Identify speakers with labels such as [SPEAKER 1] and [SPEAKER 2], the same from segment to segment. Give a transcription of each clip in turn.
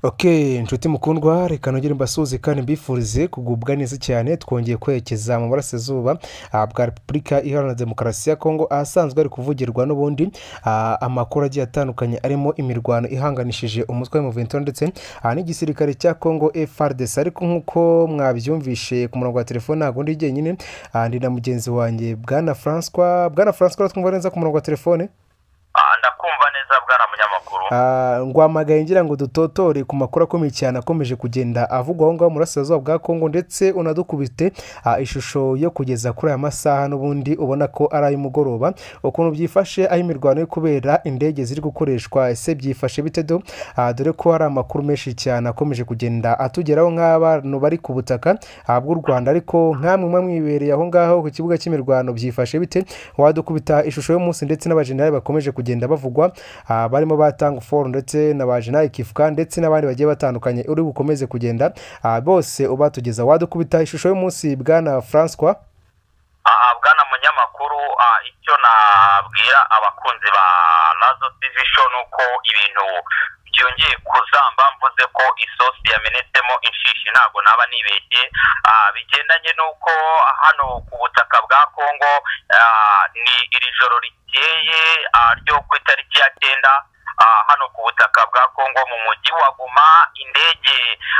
[SPEAKER 1] oke inshuti mukundwa reka nongere mbasuhuze kandi mbifurize kugubwa neza cyane twongeye kwerekeza mu burasirazuba ah, bwa repubulika iharanira demokarasi ya kongo ahasanzwe hari kuvugirwa n'ubundi ah, amakuru agiye atandukanye arimo imirwano ihanganishije umutwe wa muvento ndetse ah, n'igisirikare cya kongo FARDC ariko nk'uko mwabyumvishe ku murongo wa telefone ntabwo ndi jyenyine ah, ndi na mugenzi wanjye bwana francois bwana francois uratwumva neza ku murongo wa telefone
[SPEAKER 2] Ah, ndakumva neza bwana munyamakuru
[SPEAKER 1] Ah, ngwamagaye ngira ngo dutotore ku makuru akomeye cyane akomeje kugenda avugwa aho ngaho mu burasirazuba bwa kongo ndetse unadukubite ah, ishusho yo kugeza kuri aya masaha n'ubundi ubona ko ari ay'umugoroba ukuntu byifashe aho imirwano iri kubera indege ziri gukoreshwa ese byifashe bite do Ah, dore ko hari amakuru menshi cyane akomeje kugenda atugeraho nk'abantu bari ku butaka ah, bw'u rwanda ariko nk'amwe muba mwibereye aho ngaho ku kibuga cy'imirwano byifashe bite wadukubita ishusho y'umunsi ndetse n'abajenerali bakomeje kugenda bavugwa ah, barimo batanga foru ndetse na ba jenerali kifuka ndetse n'abandi bagiye batandukanye uri bukomeze kugenda ah, bose ubatugeza wadukubita ishusho y'umunsi bwana francois
[SPEAKER 2] Ah, bwana munyamakuru ah, icyo nabwira abakunzi ba razo tivi sho ni uko ibintu byongeye kuzamba mvuze ko isosi yamenetsemo inshishi ntabwo naba nibeshye Ah, bigendanye n'uko hano ku butaka bwa kongo ah, ni iri joro rikeye ah, ryo ku itariki ya cyenda Ah, hano ku butaka bwa kongo mu mujyi wa guma indege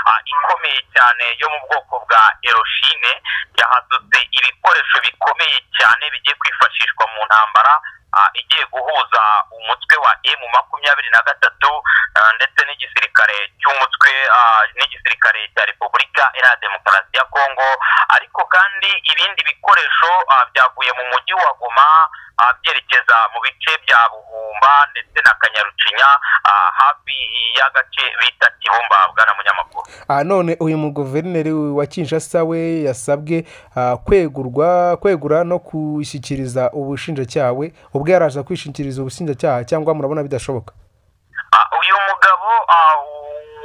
[SPEAKER 2] ah, ikomeye cyane yo mu bwoko bwa eroshine yahazutse ibikoresho bikomeye cyane bigiye kwifashishwa mu ntambara ah, igiye guhuza umutwe wa emu makumyabiri na gatatu ah, ndetse n'igisirikare cy'umutwe ah, n'igisirikare cya repubulika iharanira demokarasi ya kongo ariko kandi ibindi bikoresho ah, byavuye mu mujyi wa goma ah, byerekeza mu bice bya buhumba ndetse na kanyarucinya ah, hafi y'agace bita kibumba bwana munyamakuru
[SPEAKER 1] Ah, none uyu muguverineri wa kinshasa we yasabwe ah, kwegurwa kwegura no gushyikiriza ubushinjacyaha we ubwo yaraza kwishingikiriza ubushinjacyaha cyangwa murabona bidashoboka
[SPEAKER 2] Ah, uyu mugabo ah,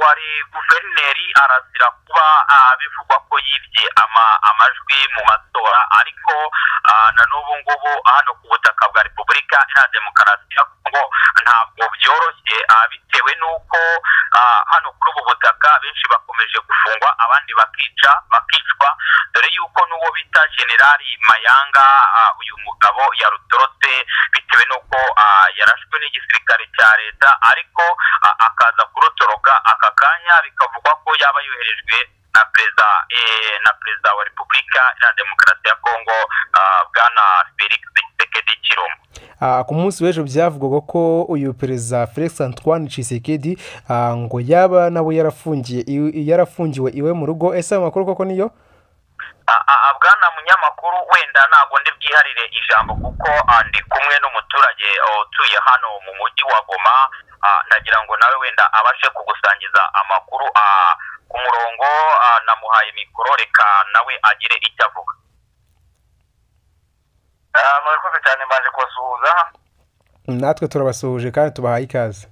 [SPEAKER 2] wari guverineri arazira kuba ah, bivugwa ko yibye ama- amajwi mu matora ariko ah, na n'ubu ngubu hano ku butaka bwa repubulika iharanira demokarasi ya kongo ntabwo byoroshye ah, bitewe n'uko ah, hano kuri ubu butaka benshi bakomeje gufungwa abandi bakica bakicwa dore yuko n'uwo bita generali mayanga ah, uyu mugabo yarutorotse bitewe n'uko ah, yarashwe n'igisirikare cya leta ariko ah, akaza kurutoroka aka kanya bikavugwa ko yaba yoherejwe na perezida eh, na perezida wa repubulika iharanira demokarasi ya kongo ah, bwana felix tshisekedi chilombo
[SPEAKER 1] Ah, ku munsi w'ejo byavugwaga ko uyu perezida felix antoine cisekedi ngo yaba nawe yarafungiye iwe- yarafungiwe iwe mu rugo ese ayo makuru koko niyo
[SPEAKER 2] Ah, ah, ah, bwana munyamakuru wenda ntabwo ndi bwiharire ijambo kuko ah, ndi kumwe n'umuturage oh, utuye hano mu mujyi wa goma Ah, ndagira ngo nawe wenda abashe kugusangiza amakuru ah, ku murongo ah, namuhaye mikoro reka nawe agire icyo avuga murakoze cyane mbanje kubasuhuza
[SPEAKER 1] natwe turabasuhuje kandi tubahaye ikaze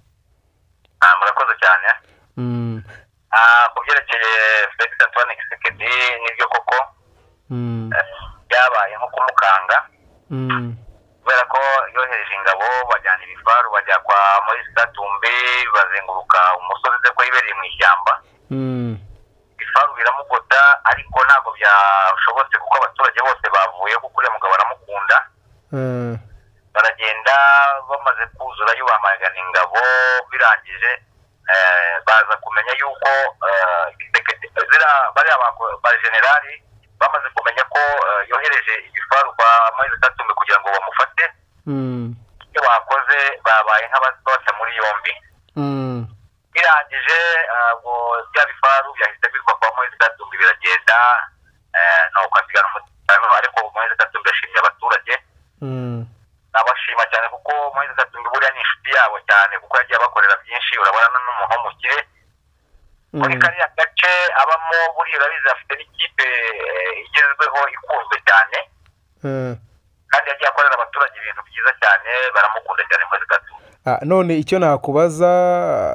[SPEAKER 2] murakoze cyane
[SPEAKER 1] Mm,
[SPEAKER 2] ku byerekeye felix antoine kisekedi nibyo koko
[SPEAKER 1] mm,
[SPEAKER 2] byabaye nko kumukanga
[SPEAKER 1] mm,
[SPEAKER 2] kubera ko yohereje ingabo bajyana ibifaru bajya kwa muri sitatumbe bazenguruka umusozi uze ko yibereye mu ishyamba
[SPEAKER 1] mm,
[SPEAKER 2] ibifaru biramugota ariko ntabwo byashobotse kuko abaturage bose bavuye kuko uriya mugabo aramukunda
[SPEAKER 1] eh,
[SPEAKER 2] baragenda bamaze kuzura yo bamagana ingabo birangije eh, baza kumenya yuko eh, Tshisekedi- zira- bariya ba- ba generali bamaze kumenya ko eh, yohereje ibifaru kwa moise katumbi kugira ngo bamufate
[SPEAKER 1] mm,
[SPEAKER 2] ibyo bakoze babaye nk'ababata muri yombi
[SPEAKER 1] mm,
[SPEAKER 2] birangije eh, ubwo bya bifaru byahise bigwa kwa moise katumbi biragenda eh, nuko asigara umutekano ariko moise katumbi yashimye abaturage
[SPEAKER 1] mm.
[SPEAKER 2] nabashima cyane kuko moise katumbi buriya ni inshuti yabo cyane kuko yagiye abakorera byinshi urabona n'umuhomukire muri
[SPEAKER 1] Mm.
[SPEAKER 2] kariya gace abamo buriya urabizi afite n'ikipe eh, igezweho ikunzwe cyane
[SPEAKER 1] Eh.
[SPEAKER 2] kandi yagiye akorera abaturage ibintu byiza cyane baramukunda cyane moise katumbi
[SPEAKER 1] Ah, none icyo nakubaza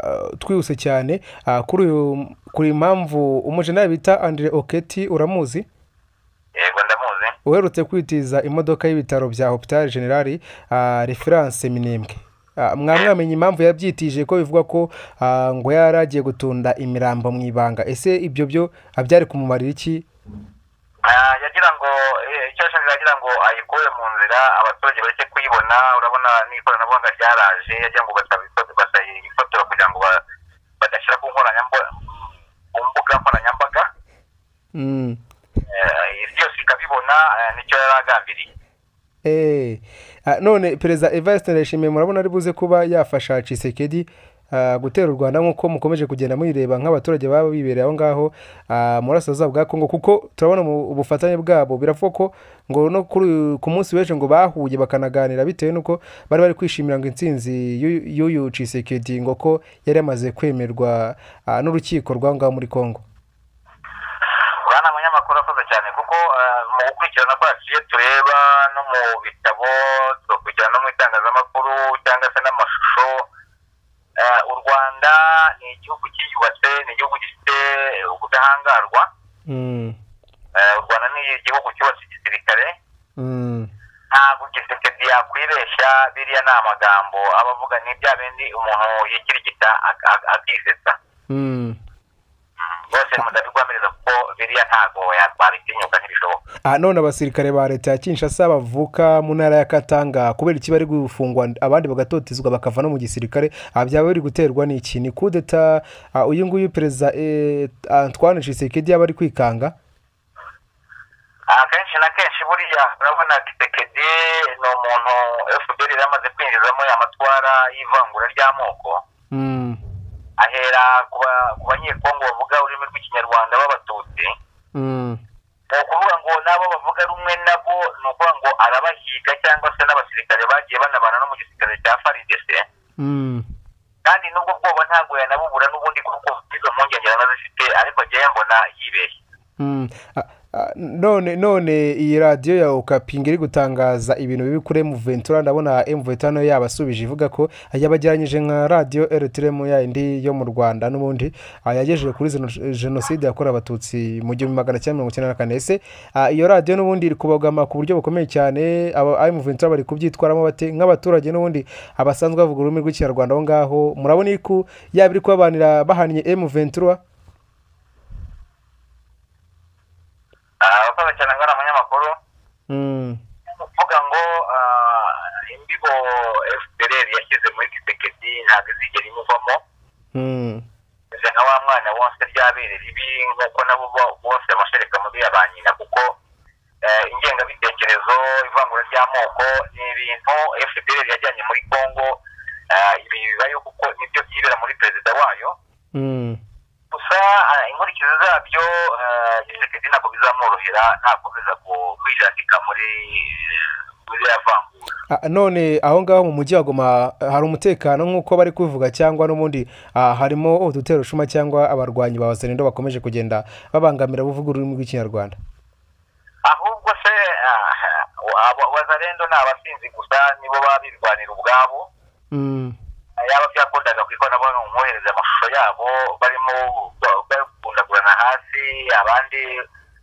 [SPEAKER 1] ah, twihuse cyane ah, kuri uyu kuri impamvu umujenali bita Andre Oketi uramuzi
[SPEAKER 2] yego ndamuzi
[SPEAKER 1] uherutse kwitiza imodoka y'ibitaro bya Hopital General ah, Reference Minembwe Ah, mwa mwamenye impamvu yabyitije ko bivuga ko ah, ngo yari agiye gutunda imirambo mu ibanga ese ibyo byo ah, byari kumumarira iki
[SPEAKER 2] Ah, yagira ngo eh, icyo yashakaga yagira ngo ayikure mu nzira abaturage bareke kuyibona urabona n'ikoranabuhanga ryaraje yagira ngo basayifotora kugira ngo ba- badashyira ku nkoranyambaga ku mbuga nkoranyambaga
[SPEAKER 1] Mm.
[SPEAKER 2] Eh, isi yose ikabibona eh, nicyo yari agambiriye
[SPEAKER 1] Eh, ah, none perezida Evariste Ndayishimiye murabona ari buze kuba yafasha Tshisekedi ah, gutera u Rwanda nk'uko mukomeje kugenda muyireba nk'abaturage baba bibereye aho ngaho ah, mu burasirazuba bwa Kongo kuko turabona mu ubufatanye bwabo biravuga ko ngo no kuri uyu- ku munsi w'ejo ngo bahuye bakanaganira bitewe n'uko bari bari kwishimira ngo intsinzi y'uyu- y'uyu Tshisekedi ngo ko yari yamaze kwemerwa ah, n'urukiko rw'aho ngaho muri Kongo
[SPEAKER 2] bwana munyamakuru akoze cyane kuko eh, mu gukurikirana kwacu iyo tureba no mu bitabo tugakurikirana no mu itangazamakuru cyangwa se n'amashusho eh, u rwanda ni igihugu cyiyubatse ni igihugu gifite ubudahangarwa
[SPEAKER 1] Mm,
[SPEAKER 2] Eh, u rwanda ni igihugu cyubatse igisirikare
[SPEAKER 1] mm,
[SPEAKER 2] ntabwo gisekedi yakwibeshya biriya ni amagambo aba avuga ni bya bindi umuntu yikirigita ak- ak- akisetsa
[SPEAKER 1] mm.
[SPEAKER 2] bose mudabigwamiriza kuko biriya ntabwo yatwabitinyuka ntibishoboka
[SPEAKER 1] aha none abasirikare ba leta ya kinshasa bavuka mu ntara ya katanga kubera iki bari gufungwa abandi bagatotezwa bakava no mu gisirikare aha byaba biri guterwa n'iki ni kudeta ah, uyu nguyu perezida eh, antoine tshisekedi yaba ari kwikanga
[SPEAKER 2] akenshi na kenshi buriya urabona kisekedi ni umuntu fpr yari yamaze kwinjizamo amatwara y'ivangura ry'amoko
[SPEAKER 1] Mm,
[SPEAKER 2] ahera ku ba- ku banyekongo bavuga ururimi rw'ikinyarwanda b'abatutsi
[SPEAKER 1] mm,
[SPEAKER 2] ni ukuvuga ngo n'abo bavuga rumwe nabo ni ukuvuga ngo arabahiga cyangwa se n'abasirikare bagiye banabana no mu gisirikare cya faridc
[SPEAKER 1] mm,
[SPEAKER 2] kandi n'ubwo bwoba ntabwo yanabubura n'ubundi kuko izo mpungenge yanazifite ariko njyewe mbona yibeshye
[SPEAKER 1] mm. Ah, ah, none none iyi radiyo ya ukapinga iri gutangaza ibintu bibi kuri emuventura ndabona emuventura nayo yabasubije ivuga ko yabageranyije nka radiyo eretiremu ya indi yo mu rwanda n'ubundi ah, yagejeje kuri zeno- jenoside yakorewe abatutsi mu gihumbi magana cyenda mirongo icyenda na kane ese ah, iyo radiyo n'ubundi iri kubagama ku buryo bukomeye cyane aba emuventura bari kubyitwaramo bate nk'abaturage n'ubundi abasanzwe bavuga ururimi rw'ikinyarwanda aho ngaho murabona yuko yaba iri kubabanira bahaniye emuventura
[SPEAKER 2] Ah, abakozi cyane ngo ari abanyamakuru
[SPEAKER 1] Mm.
[SPEAKER 2] kuvuga ngo ah, imbibo fpr yashyize muri kisekedi ntabwo izigera imuvamo
[SPEAKER 1] Mm.
[SPEAKER 2] ize nka wa mwana wose ryabere ribi nk'uko nabo bo- bose amashereka muri ya ba nyina kuko eh, ingengabitekerezo ivangura ry'amoko ni ibintu fpr yajyanye muri congo ah, ibi bibayo kuko nibyo byibera muri perezida wayo
[SPEAKER 1] Mm.
[SPEAKER 2] gusa ah, inkurikizi zabyo ah, gisekedi ntabwo bizamworohera ntakomeza ku- kwijandika muri eh, muri ya vangura
[SPEAKER 1] Ah, none aho ngaho mu mujyi wa Goma ah, hari umutekano nk'uko bari kubivuga cyangwa n'ubundi ah, harimo uduterushuma cyangwa abarwanyi ba Wasenendo bakomeje kugenda babangamira abavuga ururimi rw'ikinyarwanda
[SPEAKER 2] ahubwo se ah, abo- wazalendo ni abasinzi gusa nibo baba birwanira ubwabo
[SPEAKER 1] Mm.
[SPEAKER 2] yaba byakundaga ku ikoranabuhanga mu mwohereza amashusho yabo barimo ba- bakundagurana hasi abandi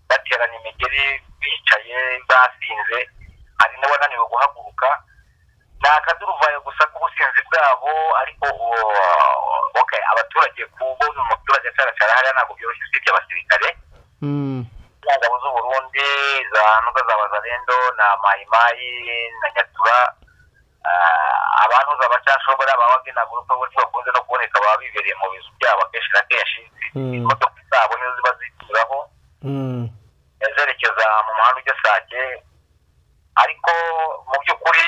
[SPEAKER 2] bateranya imigeri bicaye basinze hari n'abananiwe guhaguruka ni akaduruvayo gusa k'ubusinzi bwabo ariko uwo- okay abaturage kubona umuturage acaracara hariya ntabwo byoroshye usibye abasirikare
[SPEAKER 1] Mm.
[SPEAKER 2] ingabo z'uburundi za ntuga za bazarendo na mayimayi na nyatura ah, abantu za bacashobora babaga na gurupe bose bakunze no kuboneka baba bibereye mu bizu byabo akenshi na kenshi
[SPEAKER 1] Mm.
[SPEAKER 2] imodoka zabo nizo ziba zituraho
[SPEAKER 1] Mm.
[SPEAKER 2] eh, zerekeza mu muhanda ujya sake ariko mu by'ukuri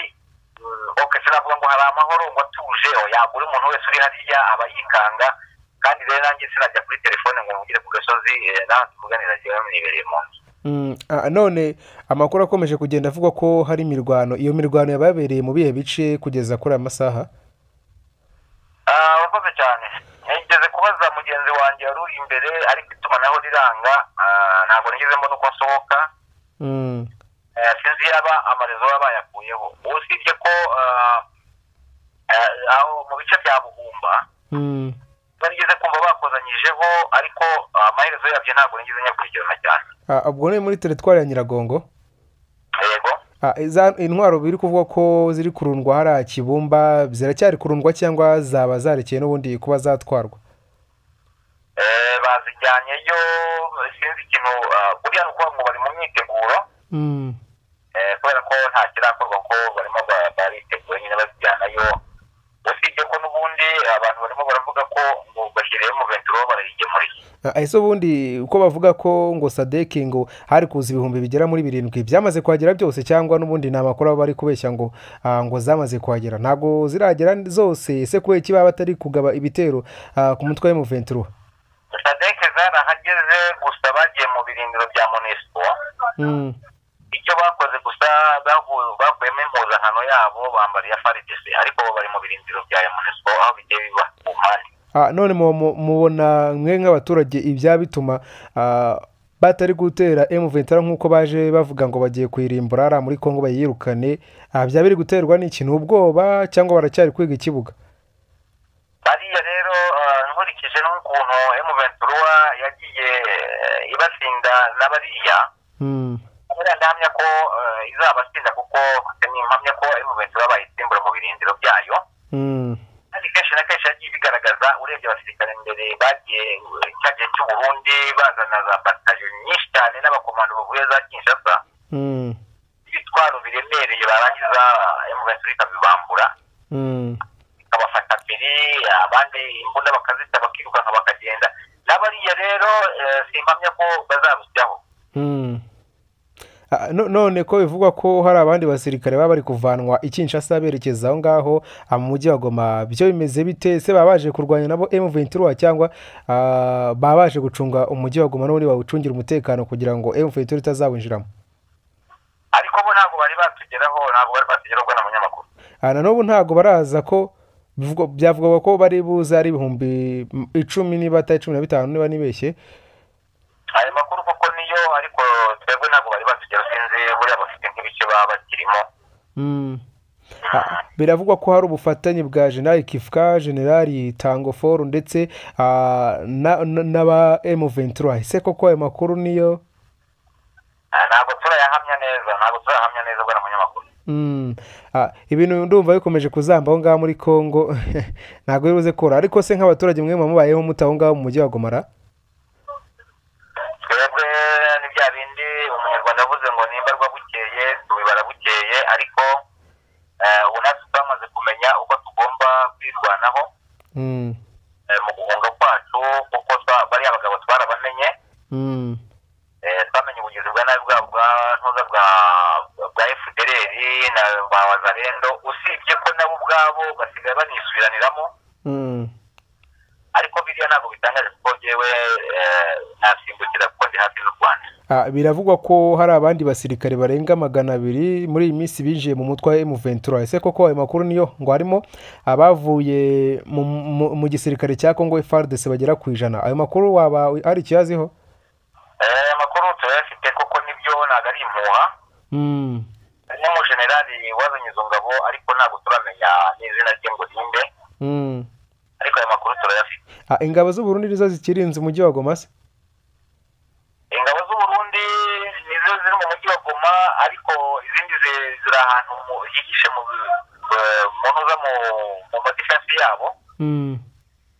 [SPEAKER 2] mm, ok sinavuga ngo hari amahoro ngo atuje oya buri muntu wese uri hariya aba yikanga kandi rero nanjye sinajya kuri telefone ngo mvugire ku gasozi eh, nawe tuvuganira jyewe mwibereye mu nzu
[SPEAKER 1] Mm. Ah, none amakuru akomeje kugenda avuga ko hari imirwano iyo mirwano yababereye mu bihe bice kugeza kuri aya masaha
[SPEAKER 2] Ah, urakoze cyane nigeze kubaza mugenzi wanjye wari uri imbere ariko itumanaho riranga ah, ntabwo nigeze mbona uko nsohoka
[SPEAKER 1] Mm.
[SPEAKER 2] Eh, sinzi yaba amarezo baba bayakuyeho usibye ko ah, eh, aho mu bice bya buhumba
[SPEAKER 1] Mm.
[SPEAKER 2] nigeze kumva bakozanyijeho ariko ah, amaherezo yabyo ntabwo nigeze nyakurikirana cyane
[SPEAKER 1] Ah, ubwo ni muri teritwari ya Nyiragongo
[SPEAKER 2] yego
[SPEAKER 1] Ah, za- intwaro biri kuvuga ko ziri kurundwa hariya kibumba ziracyari kurundwa cyangwa zaba zarekeye n'ubundi kuba zatwarwa
[SPEAKER 2] Eh, bazijyanyeyo sinzi ikintu ah, buriya ni ukuvuga ngo bari mu myiteguro
[SPEAKER 1] Mm.
[SPEAKER 2] eh, kubera ko nta kirakorwa ko barimo ba- baritegura nyine bazijyanayo usibye ko n'ubundi abantu barimo baravuga ko ngo bashyiriyeho umuventura wo barayigemuriye
[SPEAKER 1] Ah, ese ubundi uko bavuga ko ngo sadeki ngo hari kuza ibihumbi bigera muri birindwi byamaze kuhagera byose cyangwa n'ubundi ni amakuru aba bari kubeshya ngo ah, ngo zamaze kuhagera ntabwo ziragera zose ese kubera iki baba batari kugaba ibitero ah, ku mutwe w'umuventuro
[SPEAKER 2] sadeke zarahageze gusa bagiye mu birindiro bya monesipo
[SPEAKER 1] Mm.
[SPEAKER 2] icyo bakoze gusa bahu- bakuyemo impuzankano yabo bambara iya faridesi ariko bo bari mu birindiro bya monesipo aho bigiye biba ku mpande
[SPEAKER 1] Ah, none mu- mu- mubona mwe nk'abaturage ibya bituma ah, batari gutera M23 nk'uko baje bavuga ngo bagiye kuyirimbura hariya muri Kongo bayirukane ah, byaba biri guterwa n'ikintu ubwoba cyangwa baracyari kwiga ikibuga
[SPEAKER 2] bariya rero ah, nkurikije n'ukuntu emuventura yagiye eh, ibatsinda na bariya
[SPEAKER 1] Mm.
[SPEAKER 2] buriya ndahamya ko eh, izabatsinda kuko nimpamya ko emuventura bayisimbura mu birindiro byayo
[SPEAKER 1] Mm.
[SPEAKER 2] kandi kenshi na kenshi yagiye ibigaragaza urebye abasirikare mbere bagiye eh, cya gihe cy'u Burundi bazana za batayo nyinshi cyane n'abakomando bavuye za kinshasa
[SPEAKER 1] Mm.
[SPEAKER 2] ibitwaro biremereye barangiza emuventura ikabibambura
[SPEAKER 1] Mm.
[SPEAKER 2] ikabafata mbere abandi imbunda bakazita bakirukanka bakagenda n'abariya rero eh, simpamya ko bazarusyaho
[SPEAKER 1] Mm. Ah, no- none ko bivugwa ko hari abandi basirikare baba bari kuvanwa i Kinshasa berekeza aho ngaho ah, mu mujyi wa Goma byo bimeze bite se baba baje kurwanya nabo M23 cyangwa ah, baba baje gucunga umujyi wa Goma n'ubundi bawucungira umutekano kugira ngo M23 itazawinjiramo
[SPEAKER 2] ariko bo ntabwo bari batugeraho ntabwo bari batugeraho ubwo na munyamakuru
[SPEAKER 1] Ah, na n'ubu ntabwo baraza ko bivugwa- byavugwaga ko bari buze ari ibihumbi mm, icumi niba atari cumi na bitanu niba nibeshye
[SPEAKER 2] ayo makuru koko niyo ariko twebwe ntabwo bari batugeraho sinzi buriya bafite nk'ibice baba bakirimo
[SPEAKER 1] Mm. Ah, biravugwa ko hari ubufatanye bwa generali kifuka generali tangoforu ndetse ah, na- na- n'aba M23 ese koko ayo makuru niyo
[SPEAKER 2] Ah, ntabwo turayahamya neza ntabwo turayahamya neza bwa na munyamakuru
[SPEAKER 1] Mm. Ah, ibintu ndumva bikomeje kuzamba aho ngaho muri congo ntabwo biri buze kora ariko se nk'abaturage mwe muba mubayeho mute aho ngaho mu mujyi wa gomara
[SPEAKER 2] twebwe ni bya bindi umunyarwanda yavuze ngo nimba rwa bukeye tubibara bukeye ariko eh, ubu natwe twamaze kumenya uko tugomba kwirwanaho
[SPEAKER 1] Mm.
[SPEAKER 2] eh, mu guhunga kwacu kuko twa- bariya bagabo twarabamenye
[SPEAKER 1] Mm.
[SPEAKER 2] eh, twamenye ubugizi bwa nabi bwabo bwa ntuza bwa bwa fdr na ba wazarendo usibye ko nabo ubwabo basigaye banisubiraniramo
[SPEAKER 1] Mm.
[SPEAKER 2] ariko biriya ntabwo bitangaje kuko njyewe eh, nasimbukira kuko ndi hafi n'u rwanda
[SPEAKER 1] Ah, biravugwa ko hari abandi basirikare barenga magana abiri muri iyi minsi binjiye mu mutwe wa M23 ese koko ayo makuru niyo ngo harimo abavuye mu, mu, mu gisirikare cya Congo FARDC bagera ku ijana ayo makuru waba hari ikiyaziho
[SPEAKER 2] Eh, amakuru turayafite koko nibyo ntabwo ari impuha
[SPEAKER 1] mm.
[SPEAKER 2] n'umujenerali wazanye izo ngabo ariko ntabwo turamenya n'izina rye ngo ninde
[SPEAKER 1] Mm.
[SPEAKER 2] ariko ayo makuru turayafite
[SPEAKER 1] Ah, ingabo z'u Burundi nizo zikirinze umujyi wa Goma se
[SPEAKER 2] ingabo z'u Burundi nizo ziri mu mujyi wa Goma ariko izindi zi- ziri ahantu mu- hihishe mu eh, mu ntuza mu mu madifensi yabo
[SPEAKER 1] mm.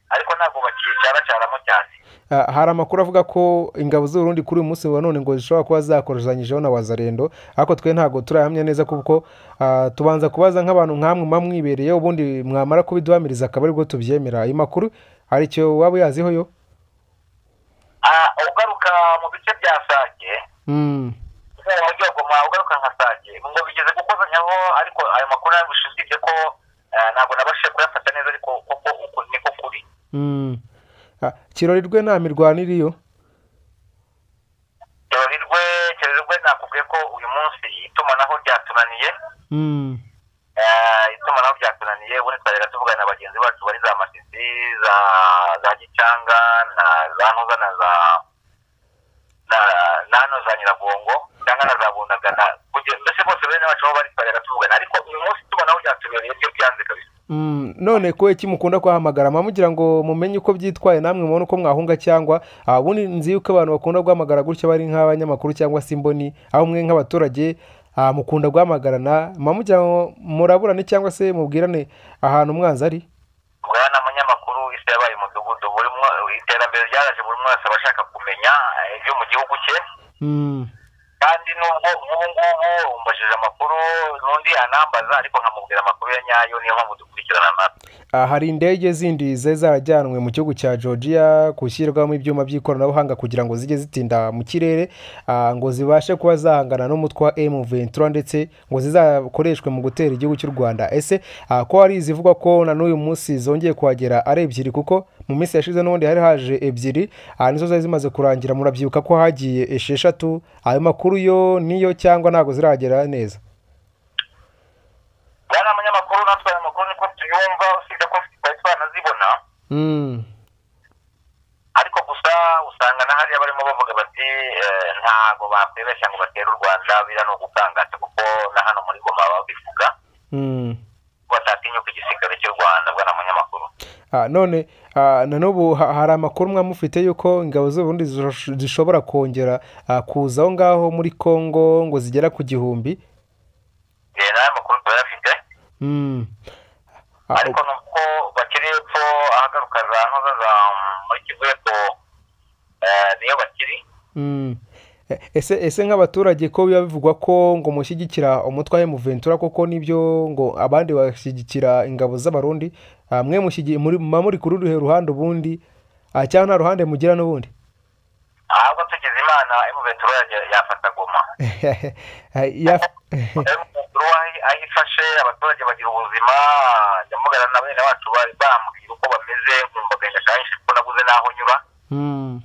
[SPEAKER 2] ariko ntabwo bakicaracaramo cyane
[SPEAKER 1] Ah, hari amakuru avuga ko ingabo z'u Burundi kuri uyu munsi wa none ngo zishobora kuba zakoranyijeho na wazarendo ariko twe ntabwo turahamya neza kuko ah, tubanza kubaza nk'abantu nkamwe muba mwibereye ubundi mwamara kubiduhamiriza akaba aribwo tubyemera ayo makuru hari icyo waba uyaziho yo
[SPEAKER 2] Ah, ugaruka mu bice bya Sake
[SPEAKER 1] mm.
[SPEAKER 2] mu mujyi wa Goma ugaruka nka Sake ngo bigeze gukozanyaho ariko ayo makuru ntabwo usibye ko eh, ntabwo nabashije kuyafata neza ariko kuko uku niko kuri
[SPEAKER 1] Mm. Ah, kirorirwe nta mirwano iriyo
[SPEAKER 2] Kirorirwe Kirorirwe nakubwiye ko uyu munsi itumanaho ryatunaniye
[SPEAKER 1] mm.
[SPEAKER 2] Eh, itumanaho ryatunaniye ubundi twajyaga tuvugana na bagenzi bacu bari za masisi za za gicanga na za ntuza na za na na hano za nyiragongo cyangwa na za bundagana kugira mbese bose bene bacu aho bari twajyaga tuvugana ariko uyu munsi itumanaho ryatubereye ryo byanze kabisa
[SPEAKER 1] Mm, none ko iki mukunda kuhamagara mugira ngo mumenye uko byitwaye namwe mubone uko mwahunga cyangwa ah, ubundi nzi yuko abantu bakunda guhamagara gutya bari nk'abanyamakuru cyangwa se imboni aho mwe nk'abaturage ah, mukunda guhamagarana mugira ngo muraburane cyangwa se mubwirane ahantu umwanzi ari
[SPEAKER 2] bwana munyamakuru isi yabaye umudugudu buri mwa- iterambere ryaraje buri mwese aba ashaka kumenya eh, ibyo mu gihugu cye
[SPEAKER 1] Mm,
[SPEAKER 2] kandi nubwo ubu ngubu umbajije amakuru n'undi anambaza ariko nkamubwira amakuru ya nyayo niyo mpamvu dukurikirana natwe
[SPEAKER 1] ah, hari indege zindi zari zarajyanwe mu gihugu cya georgia gushyirwamo ibyuma by'ikoranabuhanga kugira ngo zijye zitinda mu kirere ah, ngo zibashe kuba zahangana n'umutwe wa m ventura ndetse ngo zizakoreshwe mu gutera igihugu cy'u rwanda ese ah, ko hari izivugwa ko na n'uyu munsi zongeye kuhagera ari ebyiri kuko mu minsi yashize n'ubundi hari haje ebyiri ah, nizo zari zimaze kurangira murabyibuka ko hagiye esheshatu ayo makuru yo niyo cyangwa ntabwo ziragera neza
[SPEAKER 2] bwana munyamakuru natwe aya makuru niko tuyumva usibye ko tutari twanazibona
[SPEAKER 1] Mm.
[SPEAKER 2] ariko gusa usanga na hariya barimo bavuga bati eh, ntago bakwibeshya ngo batere u rwanda biriya ni ugukangaza kuko na hano muri goma babivuga
[SPEAKER 1] Mm.
[SPEAKER 2] ko batatinyuka igisirikare cy'u rwanda bwana munyamakuru
[SPEAKER 1] Ah, none ah, na n'ubu ha- hari amakuru mwa mufite y'uko ingabo z'uburundi zish- zishobora kongera ah, kuza aho ngaho muri congo ngo zigera ku gihumbi
[SPEAKER 2] Eh, n'aya makuru turayafite
[SPEAKER 1] Mm. Ah,
[SPEAKER 2] ariko ni uko bakiri hepfo ahagaruka za ntoza za mm, muri kivu hepfo eh, niyo bakiri
[SPEAKER 1] mm. E- ese ese nk'abaturage ko biba bivugwa ko ngo mushyigikira umutwe wa emuventura koko nibyo ngo abandi bashyigikira ingabo z'abarundi ah, mwe mushyigikiye muri muba muri kuri uruhe ruhande ubundi ah, cyangwa nta ruhande mugira n'ubundi
[SPEAKER 2] ahubwo tugize imana emuventura yajya- yafata goma
[SPEAKER 1] Yaf-
[SPEAKER 2] emuventura aho- aho ifashe abaturage bagira ubuzima nyamugana na bene wacu bari bambwira uko bameze nkumva agahinda kenshi kuko nabuze n'aho nyura
[SPEAKER 1] Mm.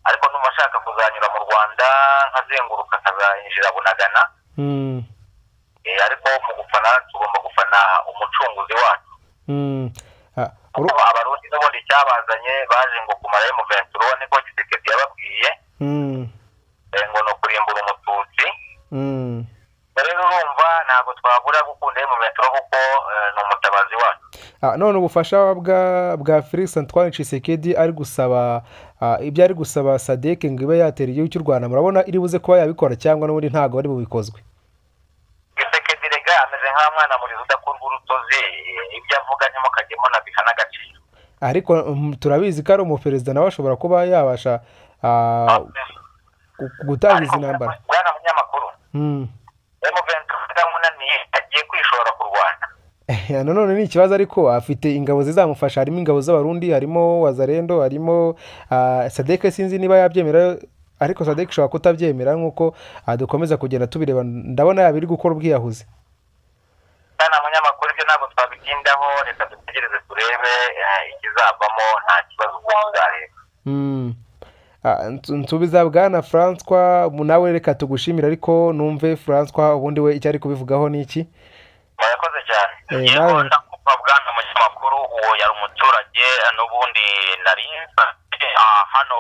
[SPEAKER 2] ariko numva ashaka kuzanyura mu rwanda nkazenguruka akazayinjira bunagana
[SPEAKER 1] Mm.
[SPEAKER 2] Eh, ariko mu gufana tugomba gufana umucunguzi wacu
[SPEAKER 1] Mm. Ah, uru-
[SPEAKER 2] kuko abarundi n'ubundi cyabazanye baje ngo kumara emuventura niko gisekedi yababwiye
[SPEAKER 1] Mm.
[SPEAKER 2] eh, ngo ni ukurimbura umututsi
[SPEAKER 1] Mm.
[SPEAKER 2] rero urumva ntabwo twabura gukunda emuventura kuko eh, ni umutabazi wacu
[SPEAKER 1] Ah, none ubufasha bwa bwa Felix Antoine Tshisekedi ari gusaba ah, ibyo ari gusaba Sadek ngo ibe yatera igihugu cy'u Rwanda murabona iri buze kuba yabikora cyangwa n'ubundi ntabwo bari bubikozwe
[SPEAKER 2] gisekedi rega ameze nk'aho mwana murizi udakurwa urutozi eh, ibyo avuga ntimukajyemo nabiha n'agaciro
[SPEAKER 1] ariko mm, turabizi ko ari umuperezida nawe ashobora kuba yabasha ah, gu- gutangiza intambara
[SPEAKER 2] bwana munyamakuru
[SPEAKER 1] Mm.
[SPEAKER 2] emuventura utamunaniye agiye kwishora ku rwanda
[SPEAKER 1] Eh, nanone ni ikibazo ariko afite ingabo zizamufasha harimo ingabo z'abarundi harimo wazarendo harimo ah, sadek sinzi niba yabyemera ariko sadek ishobora kutabyemera nk'uko ah, dukomeza kugenda tubireba ndabona yaba iri gukora ubwiyahuzi
[SPEAKER 2] Bwana munyamakuru ibyo ntabwo twabitindaho reka dutegereze turebe eh, ikizavamo nta kibazo ubundi bwareba
[SPEAKER 1] Mm. Ah, nsu- nsubiza bwana francois mu- nawe reka tugushimire ariko numve francois ubundi we icyo ari kubivugaho ni iki
[SPEAKER 2] murakoze cyane
[SPEAKER 1] Eh,
[SPEAKER 2] yego
[SPEAKER 1] nawe.
[SPEAKER 2] ndakumva bwana munyamakuru uwo yari umuturage n'ubundi nari nsanzwe, ah, hano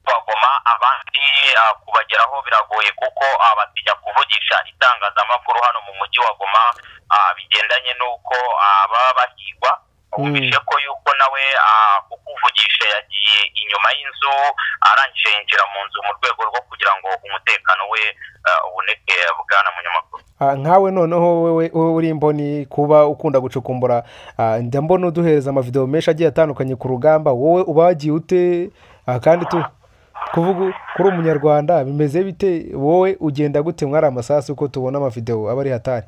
[SPEAKER 2] bagoma abandi ah, kubageraho biragoye kuko ah, batinya kuvugisha itangazamakuru hano mu mujyi wa goma ah, bigendanye n'uko ah, baba bahigwa wumvise ko yuko nawe ah, kukuvugisha yagiye inyuma y'inzu arangije yinjira mu nzu mu rwego rwo kugira ngo umutekano we ah, uboneke bwana munyamakuru
[SPEAKER 1] Ah, nkawe noneho wowe wowe uri imboni kuba ukunda gucukumbura ah, njya mbona uduhereza amavideo menshi agiye atandukanye ku rugamba wowe uba wagiye ute Ah, kandi tu kuvuga kuri umunyarwanda bimeze bite wowe ugenda gute mwari amasasu uko tubona amavideo aba ari hatari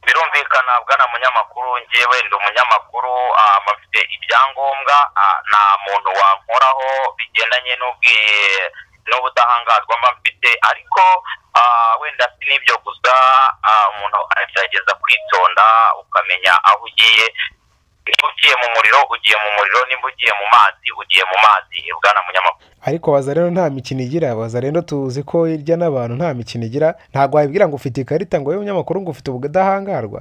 [SPEAKER 2] birumvikana bwana munyamakuru ngewe ndi umunyamakuru ah, bafite ibyangombwa ah, nta muntu wankoraho bigendanye n'ubwi- n'ubudahangarwa mba mfite ariko ah, wenda si n'ibyo gusa ah, umuntu aragerageza kwitonda ukamenya aho ugiye niba ugiye mu muriro ugiye mu muriro niba ugiye mu mazi ugiye mu mazi bwana munyamakuru
[SPEAKER 1] ariko waza rero nta mikino igira waza rero tuzi ko hirya n'abantu nta mikino igira ntabwo wabibwira ngo ufite ikarita ngo wowe umunyamakuru ngo ufite ubudahangarwa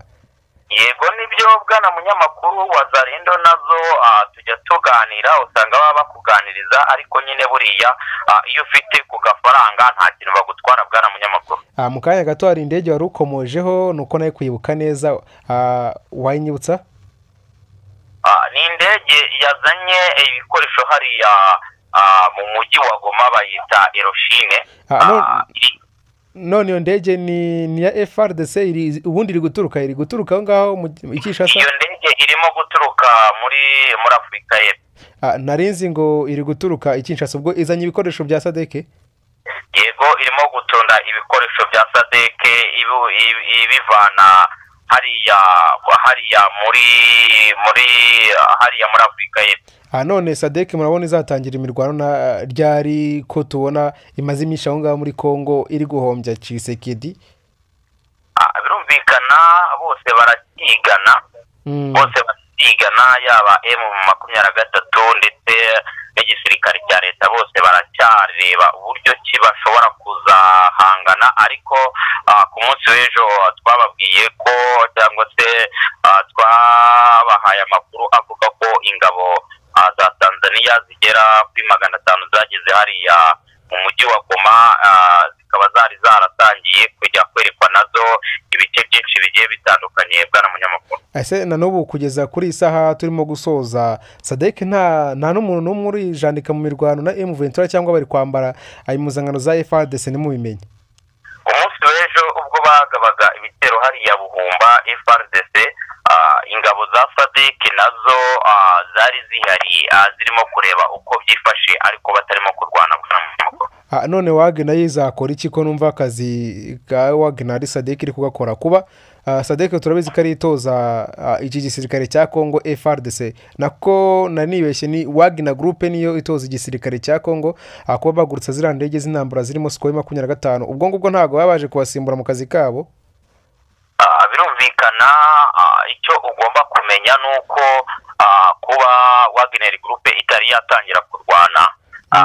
[SPEAKER 2] yego nibyo bwana munyamakuru wa zarendo nazo ah, tujya tuganira usanga baba bakuganiriza ariko nyine buriya ah, iyo ufite ku gafaranga nta kintu bagutwara bwana munyamakuru
[SPEAKER 1] Ah, mu kanya gato hari indege wari ukomojeho ni uko nawe kwibuka neza ah, wayinyibutsa
[SPEAKER 2] Ah, ni indege yazanye ibikoresho hariya ah, mu mujyi wa goma bayita eroshine
[SPEAKER 1] Ah, no-
[SPEAKER 2] Ah, iri-
[SPEAKER 1] none iyo ndege ni ni iya frdc iri- ubundi iri guturuka iri guturuka aho ngaho mu ikishasa
[SPEAKER 2] iyo ndege irimo guturuka muri muri afurika y'epfo
[SPEAKER 1] Ah, narinzi ngo iri guturuka ikishasa ubwo izanye ibikoresho bya sadeke
[SPEAKER 2] yego irimo gutunda ibikoresho bya sadeke ibu- ibi- ibivana hariya hariya muri muri hariya muri afurika y'epfo
[SPEAKER 1] Ah, none sadeke murabona izatangira imirwano na ryari ko tubona imaze iminsi aho ngaho muri congo iri guhombya cisekedi
[SPEAKER 2] Ah, birumvikana bose barakigana
[SPEAKER 1] Mm.
[SPEAKER 2] bose barakigana yaba emu makumyabiri na gatatu ndetse n'igisirikare cya leta bose baracyareba uburyo ki bashobora kuzahangana ariko ah, ku munsi w'ejo ah, twababwiye ko cyangwa se ah, twabahaye amakuru avuga ko ingabo ah, za tanzaniya zigera kuri magana atanu zageze hariya mu mujyi wa goma ah, zikaba zari zaratangiye kujya kwerekwa nazo ibice byinshi bigiye bitandukanye bwana munyamakuru
[SPEAKER 1] ese na n'ubu kugeza kuri iyi saha turimo gusoza sadeke nta nta n'umuntu n'umwe urijandika mu mirwano na emu ventura cyangwa bari kwambara ah, impuzankano za frdc ntimubimenye
[SPEAKER 2] umunsi w'ejo ubwo bagabaga ibitero hariya buhumba frdc ah, ingabo za sadek nazo ah, zari zihari ah, zirimo kureba uko byifashe ariko batarimo kurwana bwana munyamakuru
[SPEAKER 1] Ah, none wagena yizakora iki ko numva akazi ka wagena ari sadeke iri kugakora kuba ah, sadeke turabizi ko ari itoza ah, iki gisirikare cya congo frdc nako nanibeshye ni wagena gurupe niyo itoza igisirikare cya congo ah, kuba bagurutsa ziriya ndege z'intambara zirimo sikoye makumyabiri na gatanu ubwo ngubwo ntabwo baba baje kubasimbura mu kazi kabo
[SPEAKER 2] Ah, birumvikana ah, icyo ugomba kumenya ni uko ah, kuba wagenera gurupe itari yatangira kurwana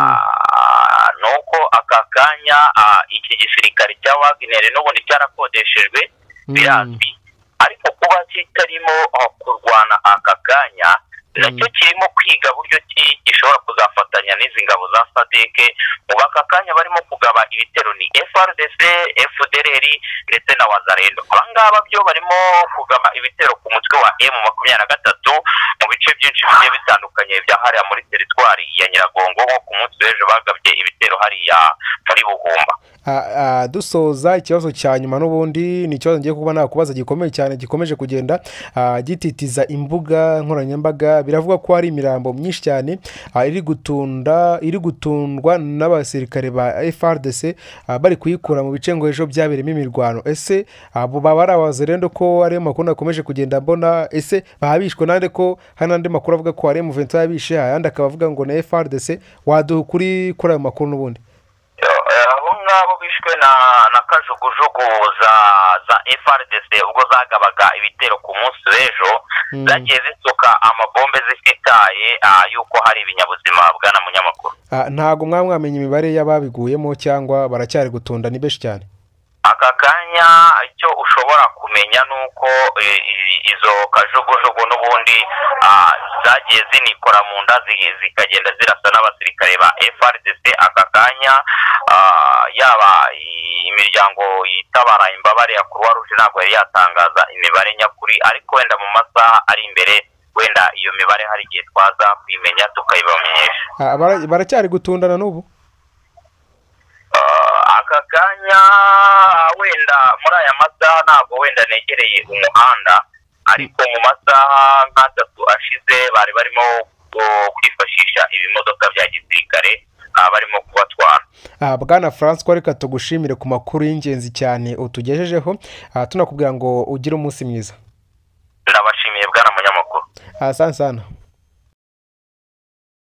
[SPEAKER 2] Ah, ni uko aka kanya ah, iki gisirikare cya wagenere n'ubundi cyarakodeshejwe birazwi ariko kuba kitarimo ah, kurwana aka kanya nacyo kirimo kwiga buryo ki gishobora kuzafatanya n'izi ngabo za sadeke ubu aka kanya barimo kugaba ibitero ni frdc fdrr ndetse na wazarendo aba ngaba byo barimo kugaba ibitero ku mutwe wa m makumyabiri na gatatu mu bice byinshi bigiye bitandukanye bya hariya muri teritwari ya nyiragongo nko ku munsi w'ejo bagabye ibitero hariya muri buhumba
[SPEAKER 1] Ah, ah, dusoza ikibazo cya nyuma n'ubundi ni ikibazo ngiye kuba nakubaza gikomeye cyane gikomeje kugenda ah, gititiza imbuga nkoranyambaga biravugwa ko hari imirambo myinshi cyane ah, iri gutunda iri gutundwa n'abasirikare ba frdc ah, bari kuyikura mu bice ngo ejo byabereyemo imirwano ese abo baba ari abazerendo ko ariyo makuru nakomeje kugenda mbona ese babishwe nande ko hari n'andi makuru avuga ko hari muventura yabishe ayandi akaba avuga ngo ni frdc waduha ukuri kuri ayo makuru n'ubundi
[SPEAKER 2] Eh, abo ngabo bishwe na na kajugujugu za za frdc ubwo zagabaga ibitero ku munsi w'ejo
[SPEAKER 1] Mm.
[SPEAKER 2] zagiye zisuka amabombe zifitaye ah, y'uko hari ibinyabuzima bwana munyamakuru
[SPEAKER 1] Ah, ntabwo mwaba mwamenya imibare y'ababiguyemo cyangwa baracyari gutunda ni benshi cyane
[SPEAKER 2] aka kanya icyo ushobora kumenya ni uko eh, i- izo kajugujugu n'ubundi ah, zagiye zinikora mu nda zi- zikagenda zirasa n'abasirikare ba frdc aka kanya ah, yaba i- imiryango yitabara imbabare ya kuruwa ruje ntabwo yari yatangaza imibare nyakuri ariko wenda mu masaha ari imbere wenda iyo mibare hari igihe twaza kuyimenya tukayibamenyesha
[SPEAKER 1] Ah, bara- baracyari gutundana n'ubu
[SPEAKER 2] Ah, aka kanya wenda muri aya masaha ntabwo wenda negereye umuhanda ariko mu masaha nk'atatu ashize bari barimo uh, kwifashisha ibimodoka bya gisirikare ah, barimo kubatwara
[SPEAKER 1] Ah, bwana francois reka tugushimire ku makuru y'ingenzi cyane utugejejeho Ah, tunakubwira ngo ugire umunsi mwiza
[SPEAKER 2] ndabashimiye bwana munyamakuru
[SPEAKER 1] asante sana